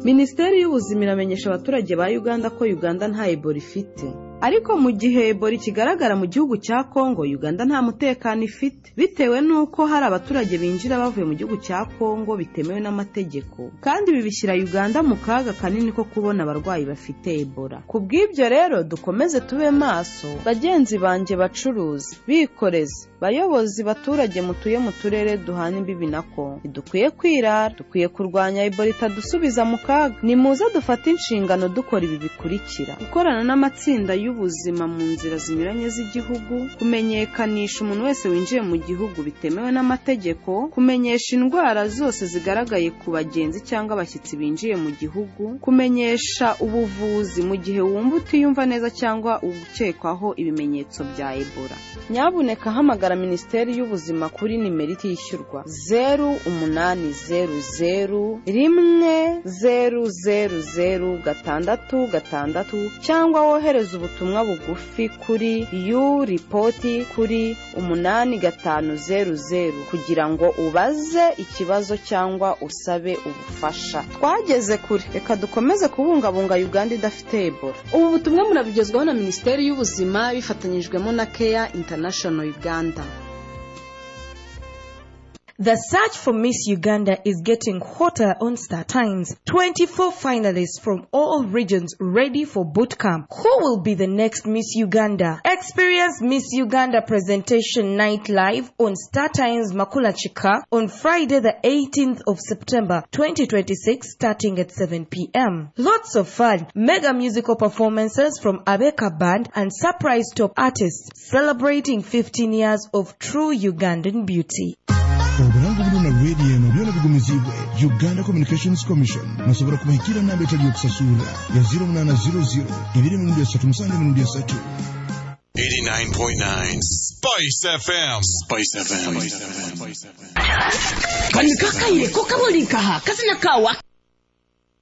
minisiteri y'ubuzima iramenyesha abaturage ba uganda ko uganda nta ebola ifite ariko mu gihe ebola ikigaragara mu gihugu cya kongo uganda nta mutekano ifite bitewe n'uko hari abaturage binjira bavuye mu gihugu cya kongo bitemewe n'amategeko kandi ibi bishyira uganda mu kaga kanini ko kubona abarwayi bafite ebola ku bw'ibyo rero dukomeze tube maso bagenzi banjye bacuruzi bikorezi bayobozi baturage mutuye mu turere duhana imbibi na kongo ntidukwiye kwirara dukwiye kurwanya ebola itadusubiza mu kaga nimuze dufate inshingano dukora ibi bikurikira gukorana n'amatsinda y'ubuzima mu nzira zinyuranye z'igihugu kumenyekanisha umuntu wese winjiye mu gihugu bitemewe n'amategeko kumenyesha indwara zose zigaragaye ku bagenzi cyangwa abashyitsi binjiye mu gihugu kumenyesha ubuvuzi mu gihe wumva utiyumva neza cyangwa ukekwaho ibimenyetso bya ebola nyabuneka hamagara minisiteri y'ubuzima kuri nimero itishyurwa zeru umunani zeru zeru rimwe zeru zeru zeru gatandatu gatandatu cyangwa wohereza ubutumwa bugufi kuri yu ripoti kuri umunani gatanu zeru zeru kugira ngo ubaze ikibazo cyangwa usabe ubufasha twageze kure reka dukomeze kubungabunga uganda idafite ebola ubu butumwa murabugezwaho na minisiteri y'ubuzima bifatanyijwemo na keya international uganda The search for Miss Uganda is getting hotter on Star Times. 24 finalists from all regions ready for boot camp. Who will be the next Miss Uganda? Experience Miss Uganda presentation night live on Star Times Makula Chika on Friday the 18th of September 2026 starting at 7 p.m. Lots of fun, mega musical performances from Abeka Band and surprise top artists celebrating 15 years of true Ugandan beauty. uburambe buri na radiyo nabyo nabigumizibwe uganda communications commission mushobora kubahikira namba itariyo kusasura ya 0800 273 89.9 Spice FM. Spice FM. Spice FM. kani kakayire ko kabolikaha kazina kawa